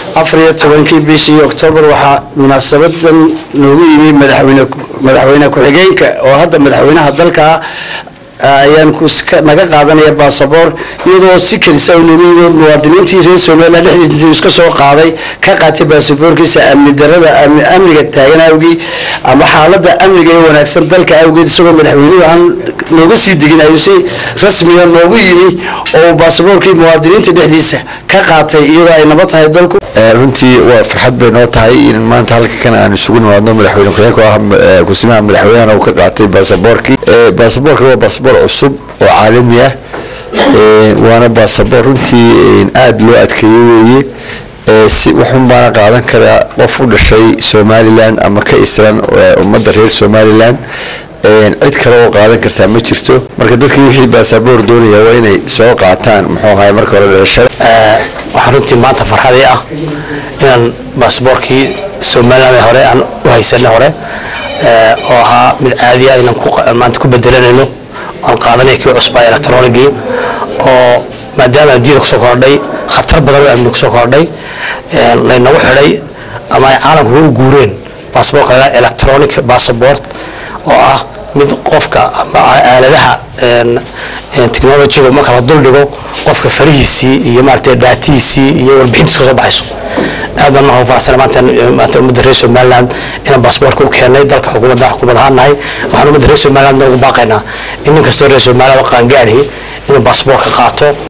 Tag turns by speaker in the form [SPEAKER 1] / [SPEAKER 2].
[SPEAKER 1] afar iyo tobankii bishii oktoobar waxaa munaasabadan noogu yimi madaxweyne madaxweyne ku-xigeenka oo hadda madaxweynaha dalka ah ayaan naga qaadanaya basaboor iyadoo si kadisa noogu yimi muwaadiniintii reer somalilan dhexdiisa iska soo qaaday ka qaatay baasaboorkiisa amni darada amniga taagan awgii ama xaalada amniga ee wanaagsan dalka awgeed isagoo madaxweynuhu aan nooga sii degin ayuu si rasmiga noogu yimi oo baasaboorkii muwaadiniinta dhexdiisa ka qaatay iyadoo ay nabad tahay dalku
[SPEAKER 2] runtii waa farxad bay noo tahay in maanta halka kan aan isugu nimaadno madaxweyne ku-xigeenka oo ah kusimaha madaxweynahan uu ka qaatay baasaboorkii baasaboorka waa baasaboor cusub oo caalami ah waana baasaboor runtii aada loo adkeeyo weeye si waxun baana qaadan karaa qof u dhashay somalilan ama ka isran ummadda reer somalilan cid kale oo qaadan kartaa ma jirto marka dadkii wixii baasaboor doonaya waa inay soo qaataan muxuu ahay marka hore dhalashada
[SPEAKER 3] waxaa runtii maanta farxadii ah inaan baasaboorkii somalilan ee hore aan u haysanay hore oo ahaa mid caadiya inaan maanta ku bedelanayno aan qaadanaya kii cusbaa electronigii oo maadaama adduunyada kusoo kordhay khatar badan oo amni kusoo kordhay laynagu xidhay ama ay caalamkuba u guureen baasaboorka laga electronic passport oo ah mid qofka ama aaladaha technologyga marka la duldhigo qofka farihiisii iyo maaragtay dhaatihiisii iyo warbixintiisa kasoo baxayso aad baan marka faraxsan maanta maanta ummadda reer somaliland inaan baasaboorka u keenay dalka xukuumadda xukuumad ahaan nahay waxaan ummadda reer somaliland ugu baaqaynaa in nin kastoo reer somaliland oo qaangaadhi inuu baasaboorka qaato